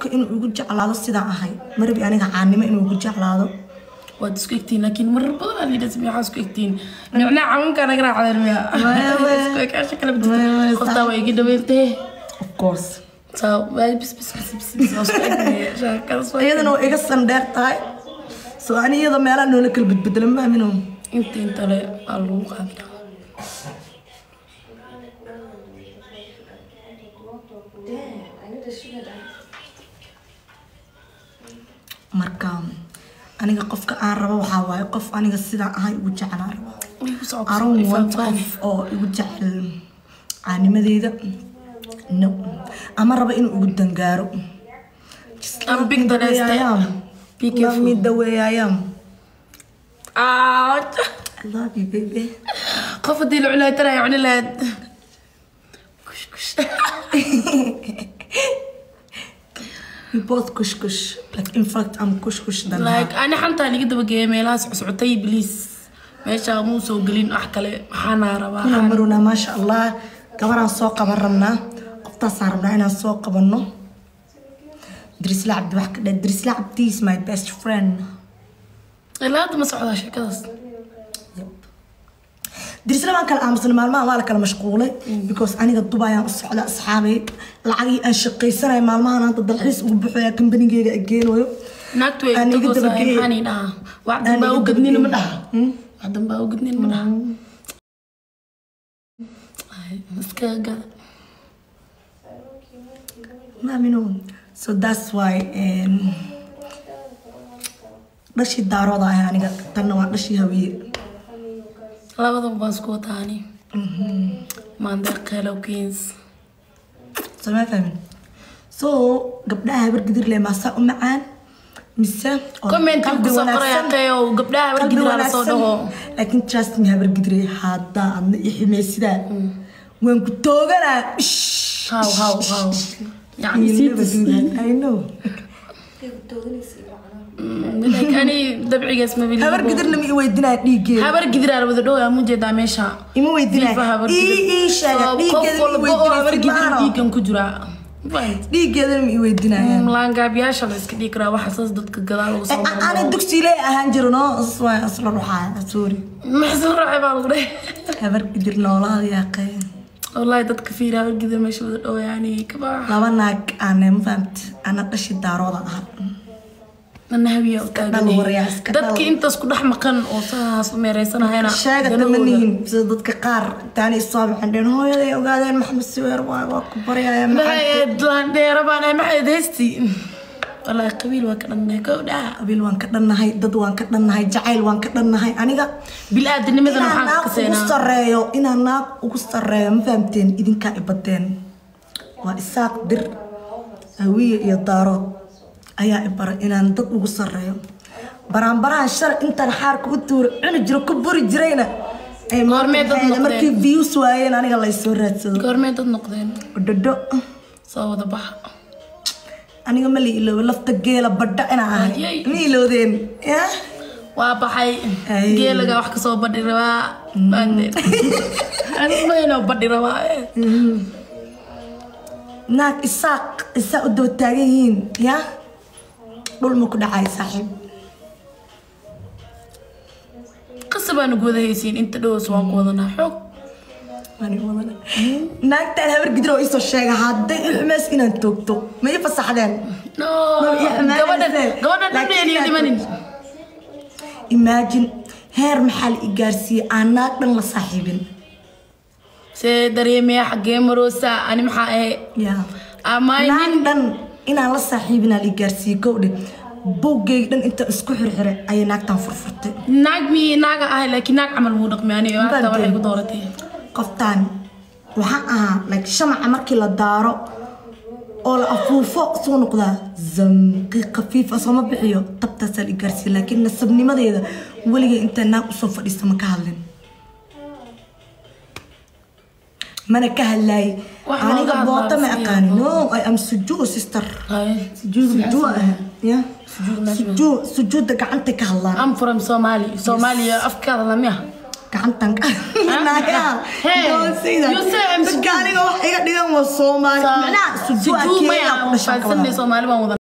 qofka inuu igu jeclaado sidaan ahay marabi aniga caanimo inuu igu jeclaado waad isku egtiin laakiin marar badan aad yidhahda maxaa isku egtiin nicnaa caawinkaa naga raacdeen miya Maya, maya. isku ekaasha kala Maya, maya, bidta qoftaa waa iga dhaweentee of course saa waay bis bis bis bis bis waa isku egtay shaakadas waa iyadana waa iga sandheer tahay so ani iyada meelaha noola kala bedbedela maamino inta inta le waa lagu qaadina marka aniga qofka aan rabo waxaa waaye qof aniga sidaan ahay ugu jeclaan rabo way ku socod aron one qof oo igu jecel caanimadeyda no ama raba inuu igu dangaaro Just I'm love big me the way I Vanessa. am. Be Love careful. me the way I am. ouch I love you, baby. qof haddii la cunaayo tana cuni lahayd kush kush We both kush kush. Like in fact, I'm kush kush than her. like ani xantaa liga dabageeyay meelahaas cuscutay bliis meesha muu soo gelin wax kale maxaana rabaa Inaan maruna maasha Allah gabaraan soo qaban rabnaa qoftaasaan rabnaa inaan soo qabanno Drisla Cabdi wax ka dheh Drisla Cabdi is my best friend. ilaa hadda ma socdaa sheekadaas Drisla waan kala aamusnay maalmahan waa la kala mashquulay because aniga Dubai aan u socda asxaabay lacagii aan shaqaysanay maalmahan hadda dalxiis ugu buuxaya kambanigeyga ageenayo naagtu way Aan iga tagoosaa dabageeyay. maxaan ii dhahaa wax Aan danbaa iga u gadnin ma dabageeyay. dhaha wax danbaa u gadnin ma dhaha Ay, iska gada maamino so that's why um, dhashii daarooda ahay aniga tanna waa dhashii hawiye labadaba baan isku wataani maandeeq hellow kings sama fahmin so gabdhaha habar gidir le maasaa u macaan mise oo comment qalbi ku soo qoraya wanaagsan- tayo gabdhaha qalbi wargidraa la soo wanaagsan. dhaho laakiin trust me habar gidire haddaa adna i ximeysidaa waan ku tooganaa Shh. haw haw haw yani You'll never siitis do that. I know. like ani dabcigaas ma biliibo habar gidirna ma i weydinaa dhiiggeeda habar gidiraa la wada dhaho mu jeedaa meesha ima weydinaa Fifa habar ii gidir. ii sheega So, qof dhiiggeeda ma i walba oo habar gidir weydinaa dhiigan ku jira Fahant? dhiiggeedana ma i weydinaya laangaabyaasha la iska dhigi karaa waxa saas dadka gadaal ugu soo ana maro dugsiile ahaan jiro no isla ruxaa sorry maxsan raaci baa lagu dheh habar gidir noolaada yaaqee wallahi dadka fiira habar gidir meesha wada dhaho yani kabaa laba naag aane ma fahamt ana dhashi daarooda aha nana habiya u dhal waryaa, iska dhal. dadki intaas ku dhex maqan oo saas u meereysanahayna sheegata ma danahooda. nihin sida dadka qaar taani isoo baxeen dheen hooyaday ogaadeen maxamed siweer waa waa ku baryaya maxay ahayd laandheera baan ahay maxay ahayd heesti wallahi qabiil waa ka dhannahay gowdhaa qabiil waan ka dhannahay dad waan ka dhannahay jacayl waan ka dhannahay aniga bil-aadanimadana inaan maxaan ka naag ugu seenaa sareeyo inaan naag ugu sareeyo ma fahamteen idinkaa ibadeen waa isaaq dir hawiye iyo daarood ayaa ibara inaan dad ugu sareeyo baraanbarahan shar intaan xaarka u tuuro cuni jiro ku buri jirayna ay Goormee dad maxay noqdeen? markii views waayeen aniga laysoo raadsado goormee dad noqdeen dhadho soo wada baxa aniga ma la iloobo lafta geela badha inaan ahay Ayay. ma iloodeen ya waa baxay Ay. geelaga wax kasoo badhi rabaa baandeen anmayno badhi rabaa eh. naag isaaq isaa u daba taagan yihiin ya dhul ma ku dhacay saaxiib qasa baanu ku wada haysiin inta dhows waan ku wadanaa xoog naagtaan habar gidir oo isoo sheega hadday i xumeys inaan toogto ma ii fasaxdeen no Ma ii xumaanayse. gabadhan gabadhan Laakiin dhamdeen iyo inaad- dhimanin imagine heer maxaa la i gaarsiiyey aan naag dhan la saaxiibin see dareemaya xaggee maroosa ani maxaa ahe ya amaay naag nin dhan inaan la saaxiibinaa la i gaarsiiyey gowdhe buuggayga dhan inta isku xirxiray ayay naagtan furfurtay naag mi naaga ahay laakiin naag camal muu dhaqmi aniga hata Baandeen. waxay ku dooratay qoftaan waxaan ahaa like shamaca markii la daaro oo la afuufo soo noqdaa zamqi khafiifa sooma bixiyo tabtaasaa la i gaarsiiya laakiin nasabnimadeeda weligay intaa naag usoo fadhiista ma ka hadlin mana ka hadlaayay Wax aniga looga boota ma hadlaa aqaani no i am sujuu sister Haye. sujuud sujuu ah ya Sujuud meesha. sujuu sujuudda gacantay ka hadlaan I'm from Somali Soomaaliya afkaada lamiya gacantan naagaha Hey, doonsayda you say I'm dadka aniga wax iga dhigan waa soomaali macnaha sujuu sujuu akeeyaa maya ku dhashan faadsanay soomaali baan wada